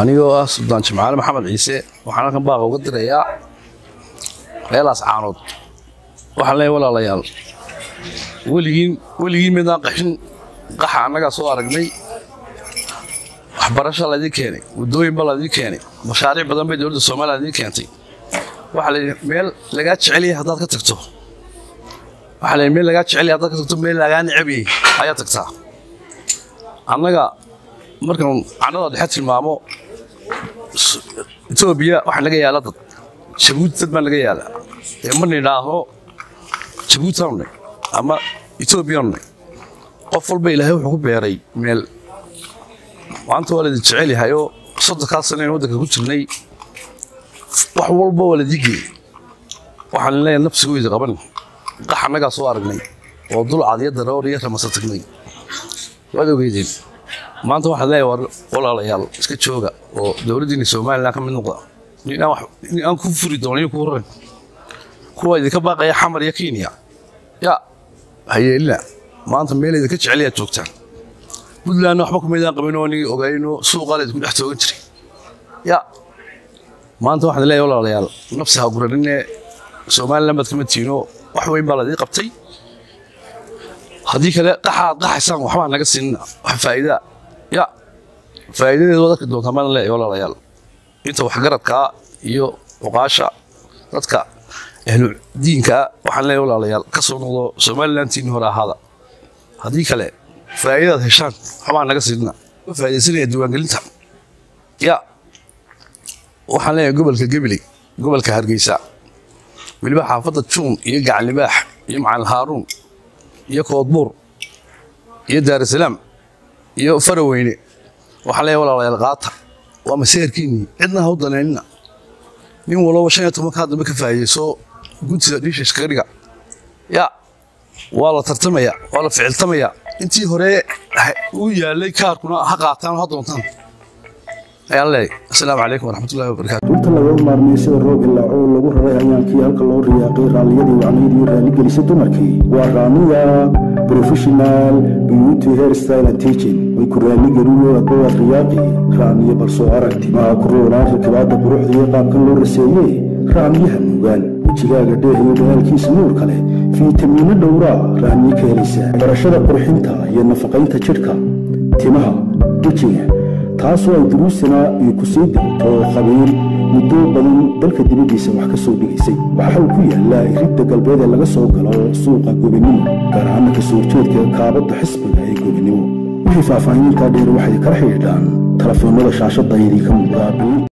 anigoo ah suldaan jimcaale maxamed ciise waxaan halkan baaqa uga dirayaa reelaas caanood waxaan leeyahay walaalayaal weligiin weligiin midaan qaxin qaxa annagaa soo aragnay waxbarasha laydin keenay waddooyin ba laydin keenay mashaariic badan bay dowladda soomaaliya laydin keentay waxaa layidhi meel lagaa jecelyahay haddaad ka tagto waxaa layidhi meel lagaa jecelyahay haddaad ka tagto meel lagaa necabiyey ayaa tagtaa annaga markaan cannada dhexe tilmaamo etoobiya waxaa naga yaala dad jabuuti dad baa naga yaala ee ma nidhaaho jabuutaanu nay ama etoobiyaanu nay qof walba ilaahay wuxuu ku beeray meel maanta waa laydin jecel yahay oo soddonkaa sano in waddanka ku jirnay wax walba waa laydii geeyey waxaan leeyahay nafsigu idi qaban qax annagaa soo aragnay oo dulcad iyo daroor iyo ramasa tagnay waad ogeydeen maanta waxaan leeyahay war walaalayaal iska jooga oo dowladdiina somalilan ka mid noqda nin aan ku furi doonin ku raran kuwa idinka baaqaya xamar iyo kenya ya hayeelina maanta meel idinka jecelayaad joogtaan puntlandna waxba kumaydaan qabin oo nigi ogayno suuqaa laydinku dhex toogan jiray ya maanta waxaan leeyahay walaalayaal nafsi ha guraninee somalilan baad kama tiino wax weyn baa laydii qabtay haddii kale qaxaad qaxaysaan waxbaa naga siinina wax faa'iidaa ya faa'iidadeedu waad arki doontaa maan leeyahay walaalayaal inta waxgaradkaa iyo oqaasha dadka ahlu diinkaa waxaan leeyahay walaalayaal ka soo noqdo somalilantiini hore ahaada haddii kale faa'iidadaad heshaan waxbaa naga siinina ma faa'iidaysanaya diiwaangelinta ya waxaan leeyahay gobolka gebeley gobolka hargeysa weliba xaafadda juun iyo gacanlibaax iyo macalin haaruun iyo koodbuur iyo daarusalaam iyo faraweyne waxaan leeyahay walaalayaal qaata waa maseerkiinnii cidna ha u danaynina nin walaba shan iyo tobankaa dambe ka faa'iidayso guntida dhiisha iskaga dhiga ya waa la tartamaya waa la ficiltamaya intii hore uu yaalay kaarkuna ha qaataan ha doontaan ayaan leeyahay asalaamu calaykum waraxmatullahi wabarakaatu dhulta laga maarmiyey sida roob ilaaco oo lagu raray hayaankii halka loo riyaaqay raalliyadii wacnaydii raaligelisay dumarkii waa raamiya professional beauty hairstyle and teaching way ku raaligeliyoo adbawaad riyaaqi raamiye balsoo arag timaha ku roonaan rakibaadda quruxda iyo qaabkan loo raseeyey raamiyaha nuugaan wejigaaga dheehayo dhalaalkiisa nuurka leh fiitamiino dhowraa raamiye ka helaysaa barashada qurxinta iyo nafaqaynta jidhka timaha wejiga taasoo ay duruusana ay ku sii degto khabiir muddo badan dalka dibaddiisa wax ka soo dhigaysay waxa uu ku yaallaa iridda galbeed ee laga soo galo suuqa gobinimo gaar ahaana ka soo horjeedka kaabadda xisbiga ee gobinimo wixii faahfaahinintaa dheer waxay kala xidhiidhaan telefoonnada shaashadda idinka muuqdaa